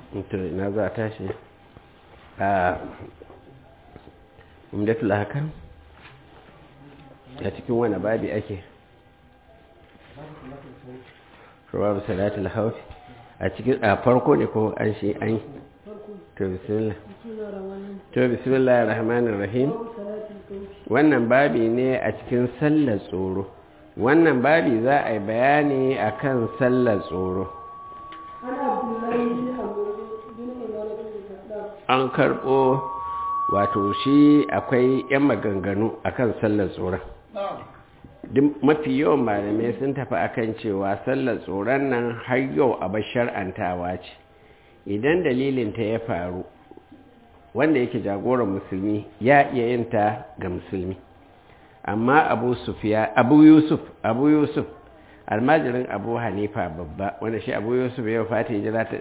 to ina za a tashi a umdatul hakan a cikin wani babi ake babu salatul haufi a cikin a farko ne ko an shi an to bismillah to bismillah rahmanir rahim wannan babi ne a cikin sallar tsoro wannan babi za a yi bayani akan sallar tsoro an karɓo wato shi akwai 'yan maganganu akan sallar tsoron mafi yawan malamai sun tafi akan cewa sallar tsoron nan har yau a shar'antawa ce idan dalilin ta ya faru wanda yake jagoran musulmi ya iya yin ta ga musulmi amma abu sufiya abu yusuf abu yusuf almajirin abu hanifa babba wanda shi abu yusuf ya fata hijira ta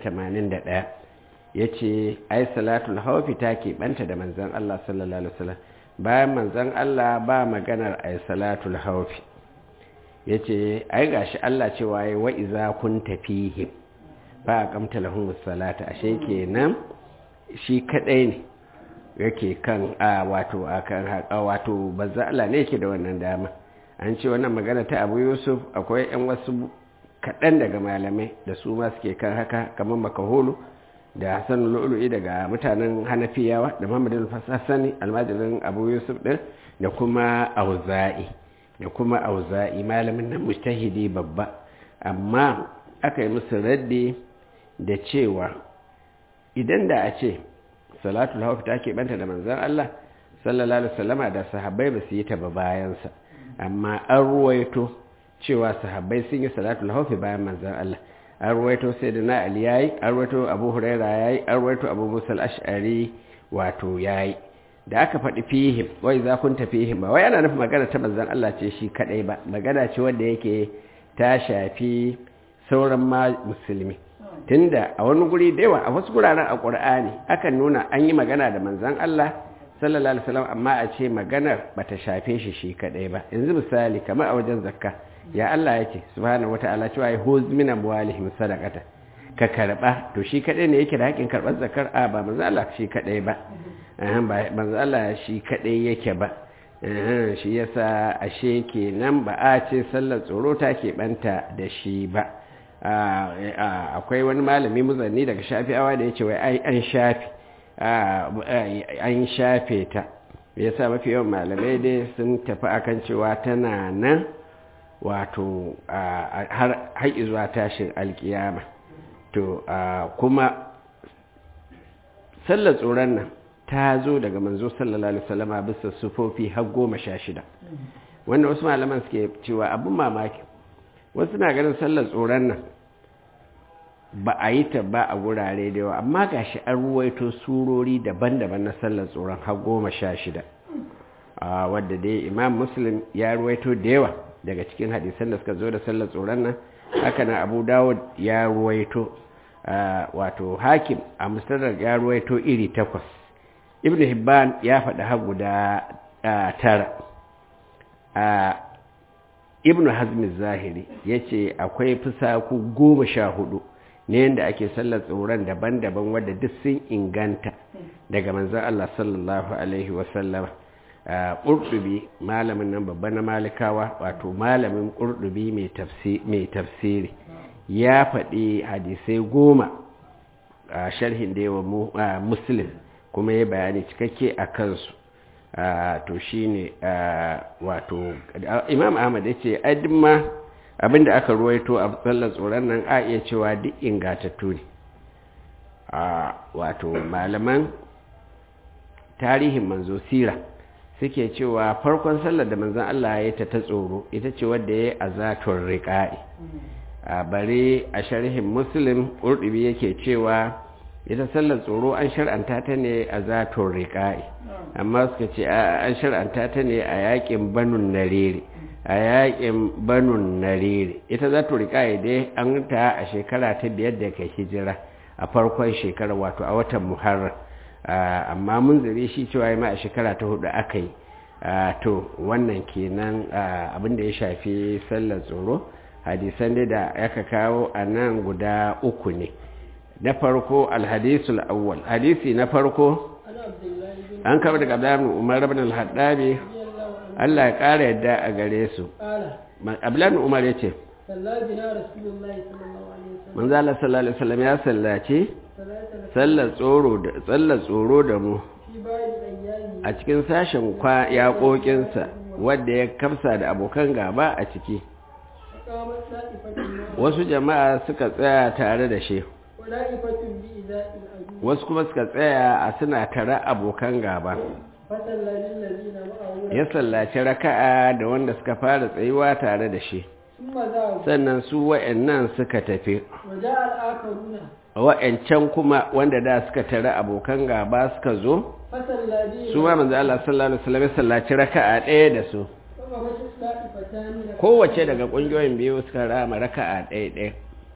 181 ya ce ai salatul haufi ta keɓanta da manzan Allah sallallahu Alaihi wasallam bayan manzan Allah ba maganar ai salatul haufi ya ce ai gashi Allah cewa ya wa iza kun tafihim ba a kamta lahun salata ashe kenan shi kadai ne yake kan a wato a kan haƙa wato banza Allah ne yake da wannan dama an ce wannan magana ta abu yusuf akwai 'yan wasu kaɗan daga malamai da su ma suke kan haka kamar makaholu da hassan lu'ulu'i daga mutanen hanafiyawa da muhammadin fasassani almajirin abu yusuf ɗin da kuma auza'i da kuma auza'i malamin nan mujtahidi babba amma aka yi musu raddi da cewa idan da a ce salatul hawf ta keɓanta da manzan Allah sallallahu alaihi wasallama da sahabbai ba su yi ta ba bayansa amma an ruwaito cewa sahabbai sun yi salatul hawf bayan manzan Allah an ruwaito sai da na ali yayi an ruwaito abu huraira yayi an ruwaito abu musa al-ash'ari wato yayi da aka faɗi fihim wai za kun fihim ba wai ana nufin magana ta manzon Allah ce shi kadai ba magana ce wanda yake ta shafi sauran ma musulmi tunda a wani guri da yawa a wasu guraren a Qur'ani akan nuna an yi magana da manzon Allah sallallahu alaihi wasallam amma a ce maganar bata shafe shi shi kadai ba yanzu misali kamar a wajen zakka ya Allah yake subhanahu wataala cewa ya huz min amwalihim sadaqata ka karba to shi kadai ne yake da hakin karbar zakar a ba manzo Allah shi kadai ba eh ba manzo Allah shi kadai yake ba eh shi yasa ashe kenan ba a ce sallar tsoro ta ke banta da shi ba akwai wani malami muzanni daga shafi'awa da yace wai ai an shafi an shafe ta yasa mafi yawan malamai dai sun tafi akan cewa tana nan wato har zuwa tashin alkiyama to kuma sallar tsoron nan ta zo daga manzo sallallahu alaihi wasallama bisa sufofi har goma sha shida wanda wasu malaman suke cewa abin mamaki wasu na ganin sallar tsoron nan ba a yi ta ba a gurare da yawa amma ga shi an ruwaito surori daban-daban na sallar tsoron har goma sha shida wadda dai imam muslim ya ruwaito da yawa daga cikin hadisan da suka zo da sallar tsoron nan haka na abu dawud ya ruwaito wato hakim a mustadar ya ruwaito iri takwas ibn hibban ya faɗi har guda tara ibn hazmi zahiri ya ce akwai fusaku goma sha hudu ne yadda ake sallar tsoron daban-daban wadda duk sun inganta daga manzan Allah sallallahu alaihi wasallama ƙurɗubi malamin nan babba na malikawa wato malamin ƙurɗubi mai tafsiri ya faɗi hadisai goma a sharhin da yawa muslim kuma ya bayani cikakke a kansu to shi ne wato imam ahmad ya ce adimma abinda aka ruwaito a tsallar tsoron nan a iya cewa duk ingatattu ne wato malaman tarihin manzo sira suke cewa farkon sallar da manzan Allah ya ta ta tsoro ita ce wadda ya yi a zaton riƙa'i a bare a sharhin muslim ƙurɗubi yake cewa ita sallar tsoro an shar'anta ta ne a zaton riƙa'i amma suka ce an shar'anta ta ne a yaƙin banun narere a yaƙin banun narere ita zaton riƙa'i dai an ta a shekara ta biyar da kai hijira a farkon shekara wato a watan muharram amma mun zire shi cewa ma a shekara ta hudu aka yi to wannan kenan abinda ya shafi sallar tsoro hadisan da aka kawo a nan guda uku ne na farko alhadisul awwal hadisi na farko عن عبد الله بن an kaba daga Abdullahi ibn Umar ibn al-Haddabi رضي الله عنه Allah ya ƙara yadda a gare su قال Ma- Abdullahi ibn Umar yace صلى بنا رسول الله صلى الله عليه وسلم manzo Allah sallallahu alaihi wasallam ya sallace صلاة sallar tsoro da sallar tsoro da mu في بعض أيامه a cikin sashen kwa yaƙoƙinsa wadda ya kamsa da abokan gaba a ciki فقامت طائفة معه wasu jama'a suka tsaya tare da shi وطائفة بإزاء العدو wasu kuma suka tsaya a suna tare abokan gaba فصلى للذين معه ya sallaci raka'a da wanda suka fara tsayuwa tare da shi ثم ذهبوا sannan su wa'annan suka tafi وجاء الآخرون wa'ancan kuma wanda da suka tare abokan gaba suka zo فصلى بهم su ma manzo Allah sallallahu alaihi wasallam ya sallaci raka'a ɗaya da su فقامت طائفتان kowace daga ƙungiyoyin biyu suka rama raka'a ɗaya ɗaya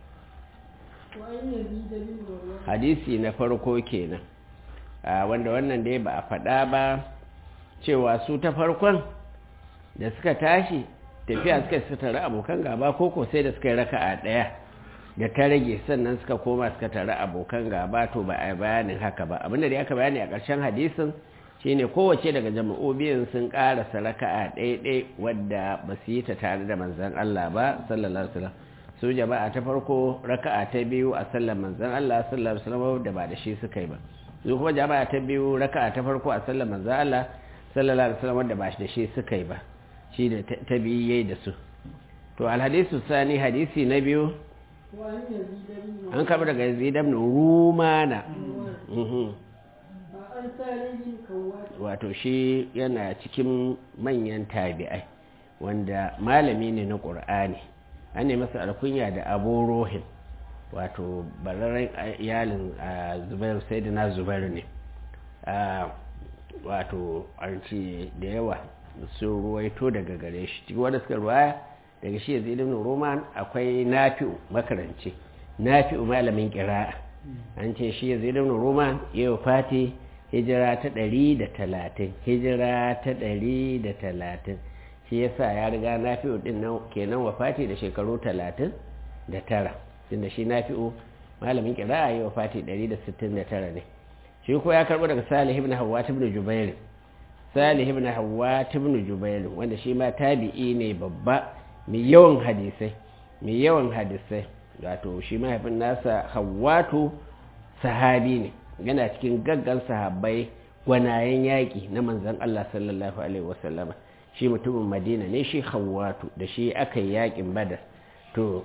وأن يزيد بن مروان hadisi na farko kenan a wanda wannan dai ba a faɗa ba cewa su ta farkon da suka tashi tafiya suka suka tare abokan gaba ko ko sai da suka yi raka'a ɗaya da ta rage sannan suka koma suka tare abokan gaba to ba a yi bayanin haka ba abinda da aka bayani a ƙarshen hadisin shine kowace daga jama'o biyun sun ƙarasa raka'a ɗaya-ɗaya wadda ba su yi ta tare da manzan Allah ba sallallahu alaihi wasallam su jama'a ta farko raka'a ta biyu a sallar manzan Allah sallallahu alaihi wasallam da ba da shi suka yi ba su kuma jama'a ta biyu raka'a ta farko a sallar manzan Allah sallallahu alaihi wasallam da ba da shi suka yi ba shi da ta biyu yayi da su to alhadisu sani hadisi na biyu وأن يزيد بن an karɓi daga yazid ibn rumana مروان mhm وأن سالم بن كوات wato shi yana cikin manyan tabi'ai wanda malami ne na ƙur'ani an ne masa alkunya da abu rohin wato bararren iyalin a zubairu sai da na zubairu ne a wato an ce da yawa sun ruwaito daga gare shi cikin wadda suka ruwaya daga shi yanzu ilimin roman akwai nafi'u makaranci nafi'u malamin kira'a an ce shi yanzu ilimin roman yau fati hijira ta ɗari da talatin hijira ta ɗari da talatin shi yasa ya riga nafi'u ɗin nan kenan wafati da shekaru talatin da tara tunda shi nafi'u malamin kira'a yau fati ɗari da sittin da tara ne shi ko ya karɓo daga salih ibn hawwa ibn jubair salih ibn hawwa ibn jubair wanda shi ma tabi'i ne babba mai yawan hadisai mai yawan hadisai wato shi mahaifin nasa hawwatu sahabi ne yana cikin gaggan sahabbai gwanayen yaƙi na manzan Allah sallallahu alaihi wasallama shi mutumin madina ne shi hawwatu da shi aka yi yaƙin badar to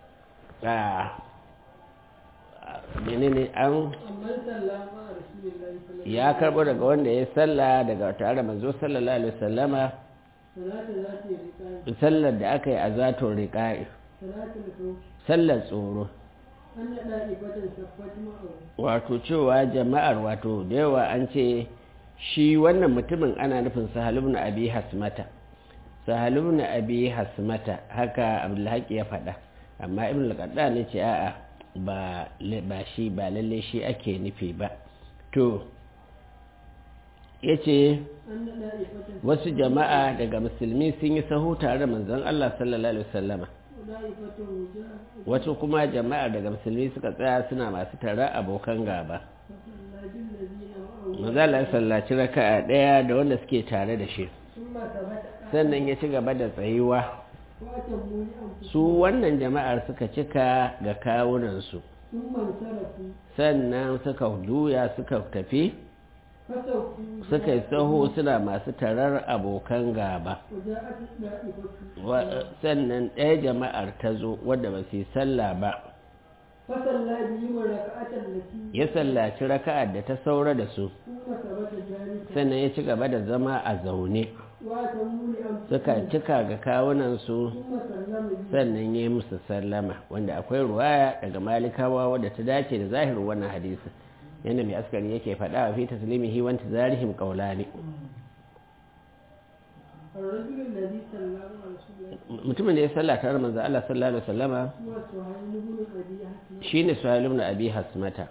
menene an أما صلى مع رسول الله صلى الله ya karbo daga wanda ya salla daga tare da manzo sallallahu alaihi wasallama صلاة ذات الرقاء sallar da aka yi a zatun riƙa'i صلاة الخوف sallar tsoro أن طائفة صفت معه wato cewa jama'ar wato da yawa an ce shi wannan mutumin ana nufin sahalubna abi hasmata sahalubna abi hasmata haka abdulhaki ya faɗa amma ibn al ne ce a'a ba ba shi ba lalle shi ake nufi ba to yace أن طائفة wasu jama'a daga musulmi sun yi sahu tare da manzon Allah sallallahu alaihi wasallama وطائفة وجاء wasu kuma jama'a daga musulmi suka tsaya suna masu tare abokan gaba فصلى بالذين معه manzala ya sallaci raka'a daya da wanda suke tare da shi ثم ثبت sannan ya ci gaba da tsayuwa وأتموا لأنفسهم su wannan jama'ar suka cika ga kawunansu ثم انصرفوا sannan suka juya suka tafi فسوفوا suka yi saho suna masu tarar abokan gaba وجاءت الطائفة Wa- sannan ɗaya jama'ar ta zo wadda ba su yi sallah ba فصلى بهم الركعة التي ya sallaci raka'ar da ta saura da su ثم ثبت جالسا sannan ya ci gaba da zama a zaune وأتموا لأنفسهم suka cika ga kawunansu ثم سلم بهم sannan ya yi musu sallama wanda akwai ruwaya daga malikawa wadda ta dace da zahirin wannan hadisi yadda mai askari yake faɗa a fi taslimihi wa intizarihim qawlani الرجل الذي صلى مع رسول الله mutumin da ya salla tare manzo Allah sallallahu alaihi wasallama هو سهيل بن أبي حسن shine Suhail ibn Abi Hasmata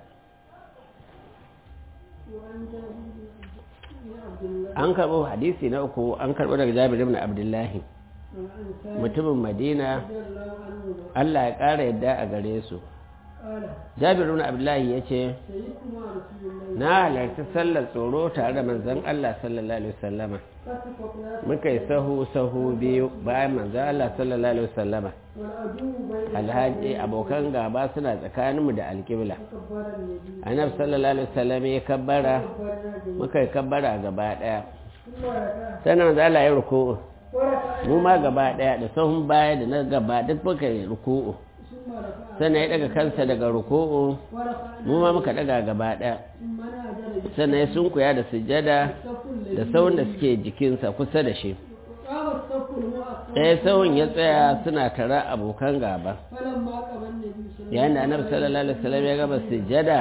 وعن جابر بن عبد الله an karbo hadisi na uku an karbo daga Jabir ibn Abdullahi الأنصاري mutumin Madina رضي الله عنهما Allah ya ƙara yadda a gare su قال jabir ibn abdullahi yace شهدت مع رسول الله na halarci sallar tsoro tare da manzon Allah sallallahu alaihi wasallama فاتفقنا muka yi sahu sahu biyu bayan manzon Allah sallallahu alaihi wasallama والعدو بين alhaji abokan gaba suna tsakaninmu da alƙibla فكبر النبي annabi sallallahu alaihi wasallam ya kabbara كبرنا جميعا muka yi kabbara gaba daya ثم ركع sannan manzo Allah ya ruku'u وركع mu ma gaba daya da sahun baya da na gaba duk muka yi ruku'u ثم ركع sannan ya daga kansa daga ruku'u وركع mu ma muka daga gaba daya ثم نادى sannan ya sunkuya da sujjada الصف da الذي sahun da suke jikinsa kusa da shi قام الصف المؤخر ɗaya sahun ya tsaya suna tara abokan gaba فلما قام النبي صلى الله yayin da annabi sallallahu alaihi wasallam ya gaba sujjada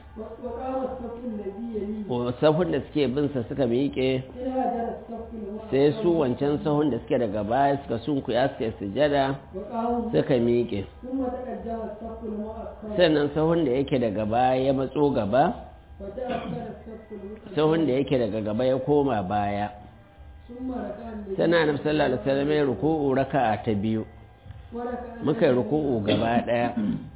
وقام الصف الذي يليه sahun da suke binsa suka miƙe إلى هذا الصف المؤخر sai su wancan sahun da suke daga baya suka sunkuya suka yi sujada وقاموا suka miƙe ثم تقدم الصف المؤخر sannan sahun da yake daga baya ya matso gaba وتأخر الصف المؤخر sahun da yake daga gaba ya koma baya ثم ركع النبي sannan annabi sallallahu alaihi wasallam ya ruku'u raka'a ta biyu وركع muka yi ruku'u gaba daya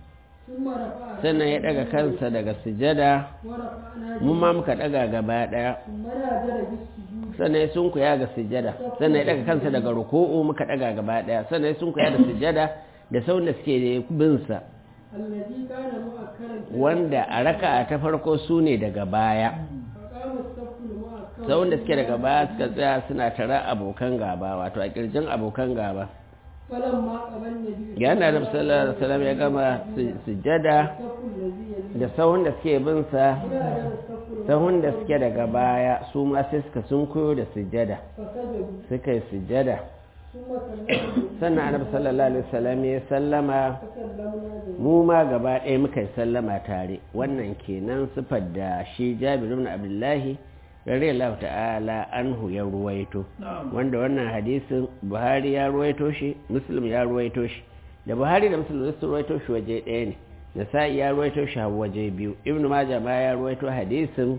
ثم رفع sannan ya daga kansa daga sujada ورفعنا mu ma muka daga gaba daya ثم نادر بالسجود sannan ya sunkuya ga sujada sannan ya daga kansa daga ruku'u muka daga gaba daya sannan ya sunkuya da sujada da sahun da suke binsa الذي كان مؤخرا wanda a raka'a ta farko su ne daga baya فقام الصف المؤخر sau da suke daga baya suka tsaya suna tara abokan gaba wato a kirjin abokan gaba فلما قام النبي yana da sallallahu alaihi wasallam ya gama su- sujjada الصف الذي يليه da sahun da suke bin sa إلى هذا الصف المؤخر sahun da suke daga baya su ma sai suka sunkuyo da sujjada فسجدوا suka yi sujjada ثم سلموا sannan annabi sallallahu alaihi wasallam ya sallama فسلمنا جميعا mu ma gaba ɗaya muka yi sallama tare wannan kenan sifar da shi Jabir ibn Abdullahi radiyallahu ta'ala anhu ya ruwaito wanda wannan hadisin Buhari ya ruwaito shi Muslim ya ruwaito shi da Buhari da Muslim sun ruwaito shi waje ɗaya ne Nasa'i ya ruwaito shi a waje biyu Ibn Majah ma ya ruwaito hadisin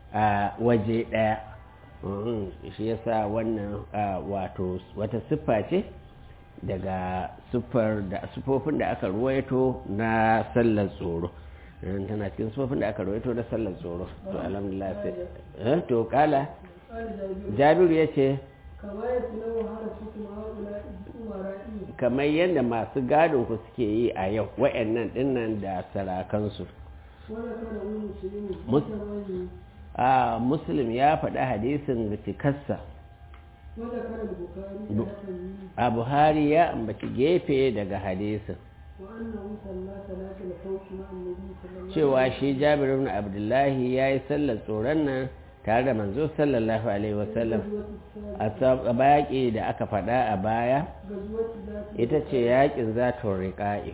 a waje ɗaya Mhm, shi yasa wannan ah, wato wata siffa ce daga siffar da sufofin da aka ruwaito na sallar tsoro Eh, tana cikin sufofin da aka ruwaito na sallar tsoro to alhamdulillah sai eh, to kala قال جابر jabiru ya ce كما يتلو حرسكم هؤلاء أمرائي kamar yadda masu gadon ku suke yi a yau wa'annan dinnan da sarakansu وذكره مسلم مس- بثمانه a muslim ya faɗi hadisin cikarsa وذكر البخاري ب- بثمانه a buhari ya ambaci gefe daga hadisin وأنه صلى صلاة الخوف مع النبي صلى الله عليه cewa shi jabir ibn abdullahi ya yi sallar tsoron nan tare da manzo sallallahu alaihi wasallam غزوة السابق a sab- a baƙi da aka faɗa a baya غزوة ذات ita ce yaƙin zatun riƙa'i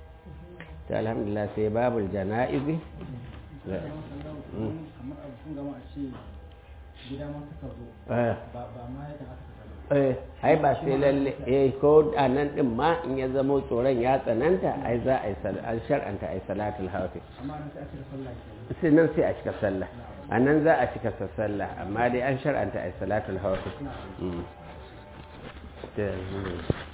ta alhamdulillah sai babul jana'izi Mm. kamar abu sun gama a ce gida ma suka zo Eh, ba ba ma yadda aka saka eh, ai ba sai lalle eh ko a nan din ma in ya zama tsoron ya tsananta ai za a yi sal- an shar'anta ai salatul hafi amma an sai a cire sallah ke sai nan sai a cika sallah a nan za a cika sa sallah amma dai an shar'anta ai salatul hafi Mm. Ta- mm.